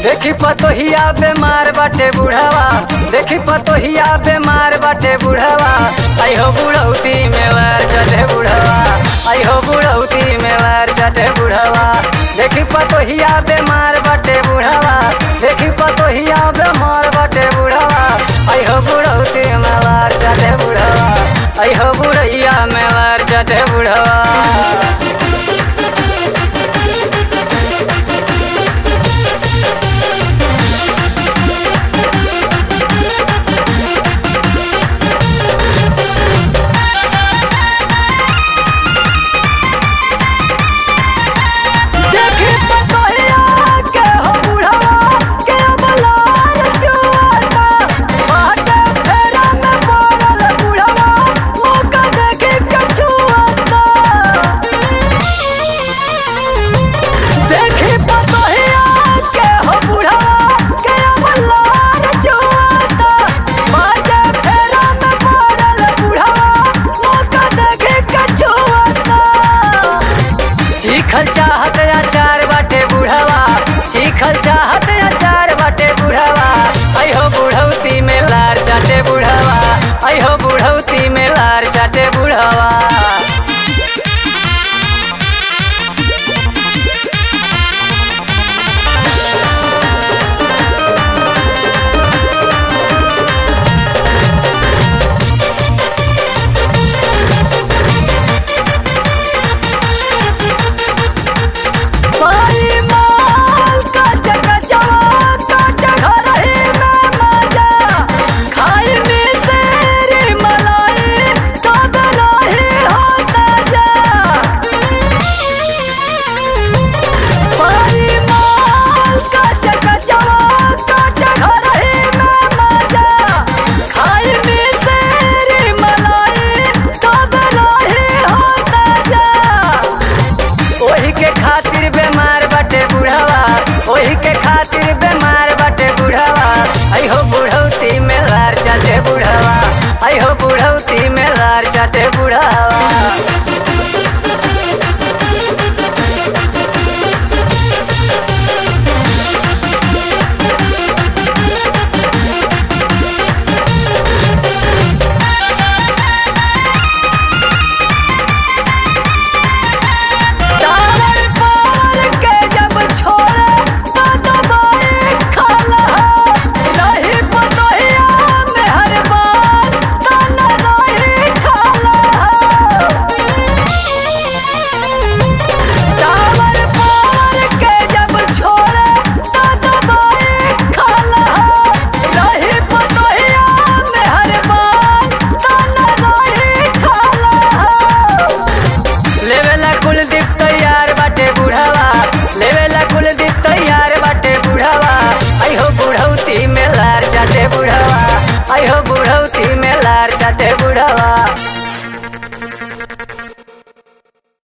देखी पतोहिया बेमार बाटे बुढ़ावा देखी पतोहिया बेमार बाटे बुढ़ावा आई हो बुढ़ौती में वार चढ़े बुढ़ावा आई हो बुढ़ौती में वार चढ़े बुढ़ावा देखी पतोहिया बेमार बाटे बुढ़ावा देखी पतोहिया बेमार बाटे बुढ़ावा आई हो बुढ़ौती में वार चढ़े बुढ़ावा आई हो बुढ़ैया में वार चढ़े बुढ़ावा देखी पतोहिया के हो बुढ़वा के बलार जुआता बाटे फेरा में पड़ल बुढ़वा मौका देखी के छुआता देखी पतोहिया के हो बुढ़वा के बलार जुआता बाटे फेरा में पड़ल बुढ़वा मौका देखी के छुआता चीखल चाहत अचार बाटे बुढ़वा चीखल चाहत अचार बाटे बुढ़वा आई हो बुढ़ौती में लार चाटे बुढ़वा आई हो बुढ़ौती में लार चाटे बुढ़वा पाई माल का चकचवा काट घर ही में मजा खाई में तेरी मलाई तब रही होता जा पाई माल का चकचवा काट घर ही में मजा खाई में तेरी मलाई तब रही होता जा ओही के खातिर बेमार बाटे बुढ़ावा ओही के खातिर बेमार बाटे बुढ़ावा आई हो बुढ़ौती में लार चाटे बुढ़ावा आई हो बुढ़ौती में लार चाटे बुढ़ावा टावर पावर के जब छोड़े तो दबाए खाला रही पतोहिया में हर बार तन रही खाला टावर पावर के जब छोड़े तो दबाए खाला रही पतोहिया में हर बार तन रही खाला लेवेला कुलदीप तैयार बाटे बुढ़ावा लेवेला कुलदीप तैयार बाटे बुढ़ावा आई हो बुढ़ौती में लार चाटे बुढ़ावा आई हो बुढ़ौती में लार चाटे बुढ़ावा